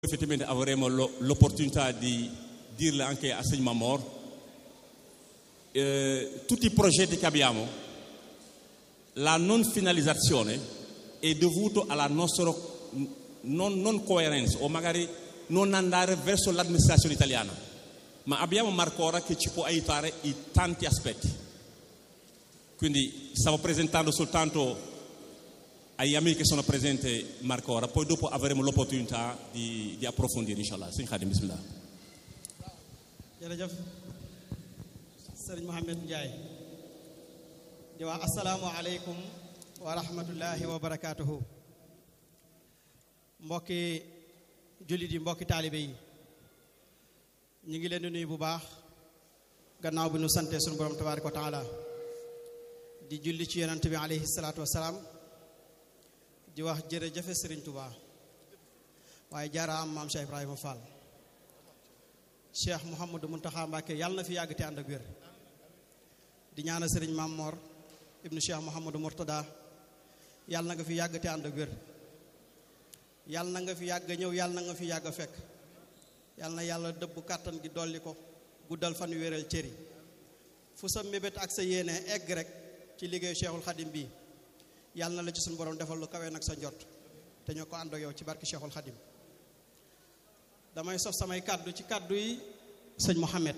effettivamente avremo lo- l'opportunità di dirle anche a Signor Mamor, eh, tutti i progetti che abbiamo, la non finalizzazione è dovuto alla nostra non, non coerenza o magari non andare verso l'amministrazione italiana, ma abbiamo Marcora che ci può aiutare in tanti aspetti. Quindi stavo presentando soltanto agli amici che sono presenti Marcora, poi dopo avremo l'opportunità di, di approfondire, inshallah. Sëñ Khadim, bismillah. jërëjëf sëriñ Mohamed Ndiaye di wax asalaamualeykum wa rahmatullahi wa barakaatuhu mbokki jullit yi mbokki taalibe yi ñu ngi leen di nuyu bu baax gannaaw bi nu sante suñu borom tabaaraka wa taala di julli ci yonent bi alayhi salaatu wasalaam di wax jërëjëfe sëriñ Touba waaye jaaraam maam Cheikh Ibrahima Fall cheikh Mouhamadou Mountakha Mbacké yàlla na fi yàgg te ànd ak wér di ñaanal sëriñ Maam Mor ibnu cheikh Mouhamadou Mourtada yàlla na nga fi yàgg te ànd ak wér yàlla na nga fi yàgg ñëw yàlla na nga fi yàgg fekk yàlla na yàlla dëbb kàttan gi dolli ko guddal fan wéral cëri fu sa mébét ak sa yéene egg rek ci liggéeyu cheikhul xadim bi yàlla na la ci suñu borom defal lu kawe nag sa njort te ñoo ko ànd ak yow ci barki cheikhul xadim damay sof samay kàddu ci kàddu yi sëñ Mohamed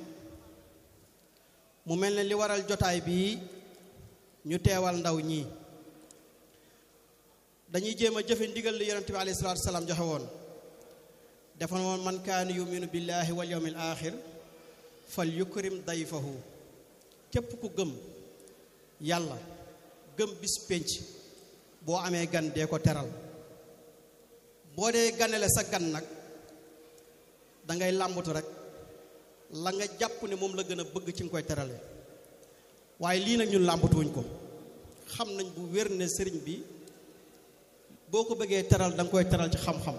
mu mel ne li waral jotaay bii ñu teewal ndaw ñii dañuy jéem a jëfe ndigal li yonente bi alayhi salaatu salaam joxe woon dafa woon man kaana yuminu billahi wal yawmil axir fal yukrim dayfahu képp ku gëm yàlla gëm bis pénc boo amee gan dee ko teral boo dee ganale sa gan nag da ngay làmbatu rek la nga jàpp ne moom la gën a bëgg ci nga koy terale waaye lii nag ñun làmbatuwuñ ko xam nañ bu wér ne sëriñ bi boo ko bëggee teral da nga koy teral ci xam-xam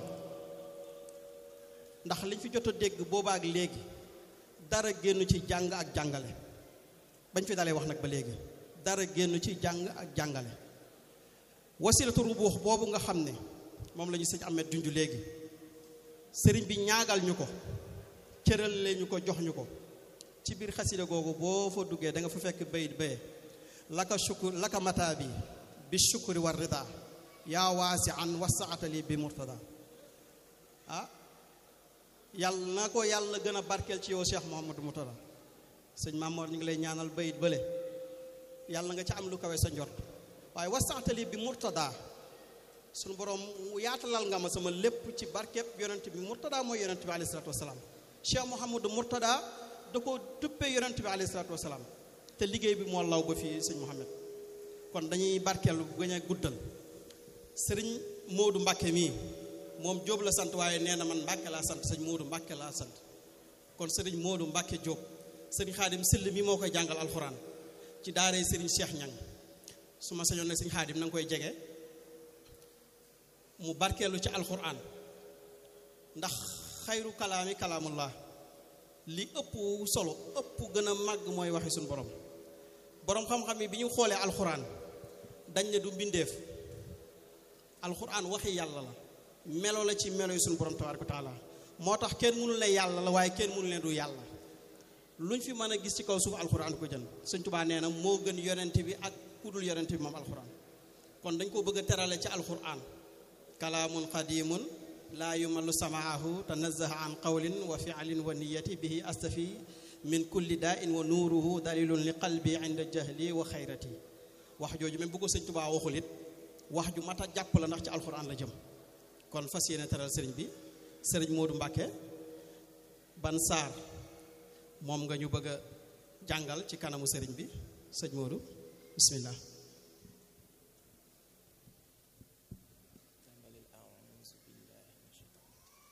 ndax liñ fi jot a dégg boobaak léegi dara génn ci jàng ak jàngale bañ fi dalee wax nag ba léegi dara génn ci jàng ak jàngale wasilatu rubuux boobu nga xam ne moom la ñu sëñ Ahmed junj léegi sëriñ bi ñaagal ñu ko cëral leen ñu ko jox ñu ko ci biir xasida googu boo fa duggee da nga fa fekk bayit baye laka shukur laka mata bi bi shukuri war rida yaa waasi an wasaatali bi murtada ah yàlla na ko yàlla gën a barkeel ci yow Cheikh Mouhamadou Murtada sëñ Mamoor ñu ngi lay ñaanal bayit bële yàlla nga ci am lu kawe sa njort waaye wasaatali bi murtada suñu borom yaatalal nga ma sama lépp ci barkeb yonent bi murtada mooy yonent bi alayhi salaatu wasalaam Cheikh Mouhamadou Murtada da ko duppee yonent bi alayhi salaatu wasalaam te liggéey bi moo law ba fii sëñ Mouhamed kon dañuy barkeelu gën a guddal sëriñ Modou Mbacke mii moom Jóob la sant waaye nee na man Mbacke laa sant sëñ Modou Mbacke laa sant kon sëriñ Modou Mbacke Jóob sëriñ Xaadim Sill mi moo koy jàngal alxuraan ci daaree sëriñ Cheikh Ñang su ma sañoon ne sëñ Xaadim na nga koy jege mu barkeelu ci alxuraan ndax xayru kalaami kalaamullah li ëpp solo ëpp gën a màgg mooy waxi suñu borom borom xam-xam yi bi ñu xoolee alxuraan dañ ne du mbindeef alxuraan waxi yàlla la melo la ci melo yi suñu borom tabaaraka wa taala moo tax kenn mënul ne yàlla la waaye kenn mënul ne du yàlla luñ fi mën a gis ci kaw suuf alxuraan ko jën Sëñ Tuubaa nee na moo gën yonent bi ak ku dul yonent bi moom alxuraan kon dañ ko bëgg a terale ci alxuraan kalaamun qadimun laa yumallu samaahu tanazaha an qawlin wa fialin wa niyati bihi astafi min kulli daa in wa nuuruhu dalilun li qalbi inda jahli wa xayrati wax jooju même bu ko sëñ Tuubaa waxul it wax ju mat a jàpp la ndax ci alxuraan la jëm kon fas yéene teral sëriñ bi sëriñ Modou Mbacke ban saar moom nga ñu bëgg a jàngal ci kanamu sëriñ bi sëñ Modou bismillah